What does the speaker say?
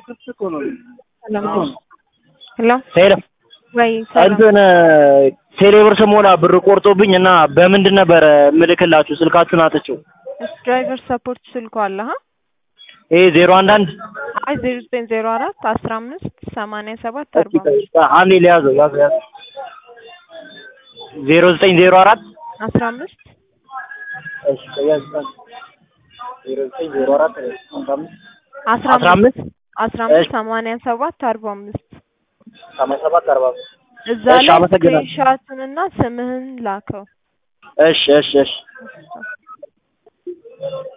ሄሎ ሄሎ ወይ ሰላም እንትን ቴሌብር ስሞላ ብር ቆርጦብኝ እና በምንድን ነበር ምልክላችሁ? ስልካችሁን አጥቼው። እሺ ድራይቨር ሰፖርት ስልኩ አለ ሀ ይሄ ዜሮ አንድ አንድ አይ ዜሮ ዘጠኝ ዜሮ አራት አስራ አምስት ሰማንያ ሰባት አርባ አምስት አንዴ ሊያዘው ያዘው ያዘው ዜሮ ዘጠኝ ዜሮ አራት አስራ አምስት እሺ ያዝ ዜሮ ዘጠኝ ዜሮ አራት አስራ አምስት አስራ አስራ አምስት አምስት አስራ አምስት እሺ። ሰማንያ ሰባት አርባ አምስት ሰማንያ ሰባት አርባ አምስት እዛ እሺ፣ ላይ አመሰግናለሁ። ስክሪንሻቱንና ስምህን ላከው። እሺ እሺ እሺ